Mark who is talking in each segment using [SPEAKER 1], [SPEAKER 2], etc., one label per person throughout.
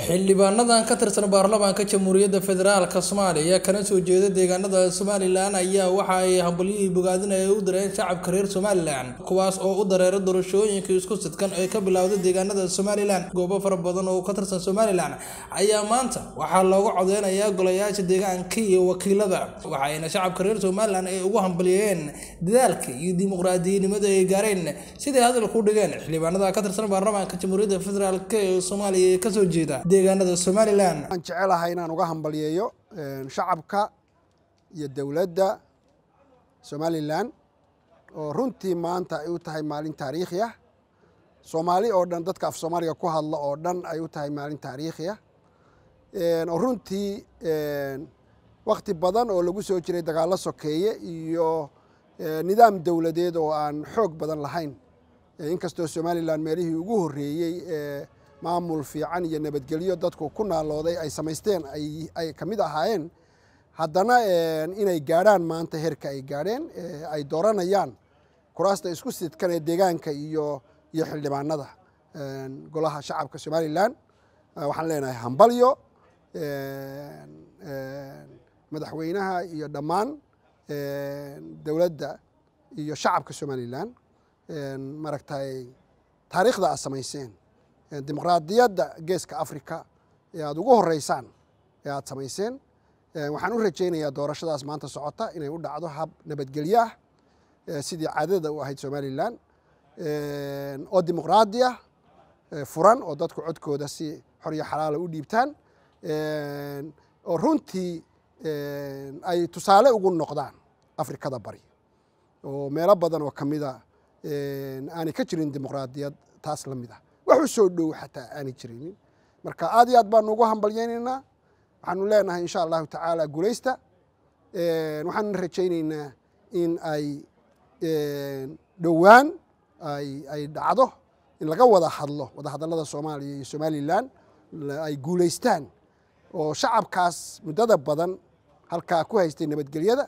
[SPEAKER 1] xildhibaanadan ka tirsan baarlamaanka jamhuuriyadda federaalk soomaaliya kana soo jeeda deegaanada somalilan ayaa waxa ay hambalyihii bogaadinaya u direen shacabka reer somalilan kuwaas oo u dareera doorashooyinka isku sidkan ee ka bilowday deegaanada somalilan goobo fara badan oo ka tirsan somalilan ayaa maanta waxaa looga codeynayaa golayaasha deegaanka iyo wakiilada waxayna shacabka reer somalilan ay ugu hambalyeeyeen dadaalka iyo dimuqraadiyanimada ay gaareen siday hadal ku dhigeen xildhibaanada ka tirsan baarlamaanka jamhuuriyadda federaalk ee soomaaliya ee kasoo jeeda deegaanada somalilan
[SPEAKER 2] waxaan jecelahay inaan uga hambalyeeyo shacabka iyo dowladda somalilan oo runtii maanta ay u tahay maalin taariikhi ah soomaali oo dhan dadka af soomaaliga ku hadla oo dhan ay u tahay maalin taariikhi ah oo runtii wakti badan oo lagu soo jiray dagaallo sokeeye iyo nidaam dowladeed oo aan xoog badan lahayn inkastoo somalilan meelihii ugu horreeyey maamul fiican iyo nabadgelyo dadku ku naalooday ay samaysteen ay ka mid ahaayeen haddana inay gaadhaan maanta heerka ay gaadheen ay dooranayaan kuraasta isku sidkan ee deegaanka iyo iyo xildhibaanada golaha shacabka somalilan waxaan leenahay hambalyo madaxweynaha iyo dhammaan dowladda iyo shacabka somalilan maaragtay taariikhda aad samayseen dimuqraadiyadda geeska africa ee aada ugu horeysaan ee aada samayseen waxaan u rajaynayaa doorashadaas maanta socota inay u dhacdo hab nabadgelyo ah sidii caadada u ahayd somalilan oo dimuqraadi ah furan oo dadku codkooda si xor iyo xalaala u dhiibtaan oo runtii ay tusaale ugu noqdaan afrikada bari oo meelo badan oo kamida aanay ka jirin dimuqraadiyad taas la mid ah wax u soo dhow xataa aanay jiraynin marka aad iyo aad baanu ugu hambalyaynaynaa waxaanu leenahay insha allahu tacaala guulaysta waxaanu rajaynaynaa in ay dhowaan ay dhacdo in laga wada hadlo wada hadallada soomaaliya iyo somalilan ay guulaystaan oo shacabkaas muddada badan halkaa ku haystay nabadgelyada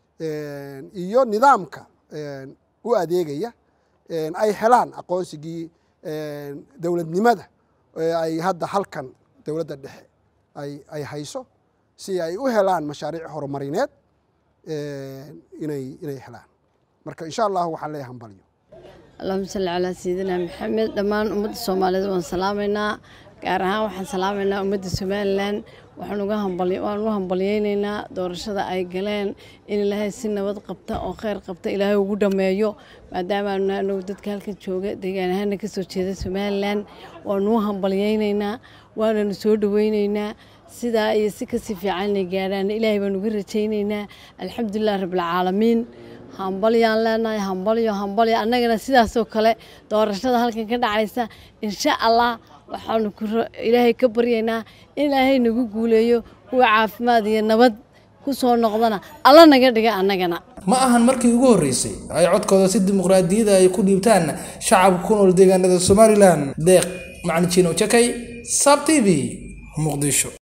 [SPEAKER 2] iyo nidaamka u adeegaya ay helaan aqoonsigii dowladnimada ay hadda halkan dowladda dhexe ay hayso si ay u helaan mashaariic horumarineed inay inay helaan marka insha allahu waxaan leeyahay hambalyo
[SPEAKER 3] allahuma salli calaa sayidina maxamed dhammaan ummadda soomaaliyeed waan salaamaynaa gaar ahaan waxaan salaamaynaa ummadda somalilan waxaan u hambalyeynaynaa doorashada ay galeen in ilaahay si nabad qabta oo kheyr qabta ilaahay ugu dhammeeyo maadaamaanu anagu dadka halkan jooga deegaan ahaana ka soo jeeda somalilan waanu u hambalyeynaynaa waananu soo dhoweyneynaa sidaa iyo si kasii fiican inay gaadhaan ilaahay baan uga rajayneynaa alxamdulilah rabbilcaalamiin hambalyaan leenahay hambalyo hambalyo annagana sidaasoo kale doorashada halkan ka dhacaysa insha allah waxaanu ilaahay ka baryaynaa in ilaahay nagu guuleeyo kuwa caafimaad iyo nabad ku soo noqdana alla naga dhiga annagana
[SPEAKER 1] ma ahan markii ugu horreysay ay codkooda si dimuqraadiyada ay ku dhiibtaan shacabka ku nool deegaanada somalilan deeq macalin jiino jakay sab t v muqdisho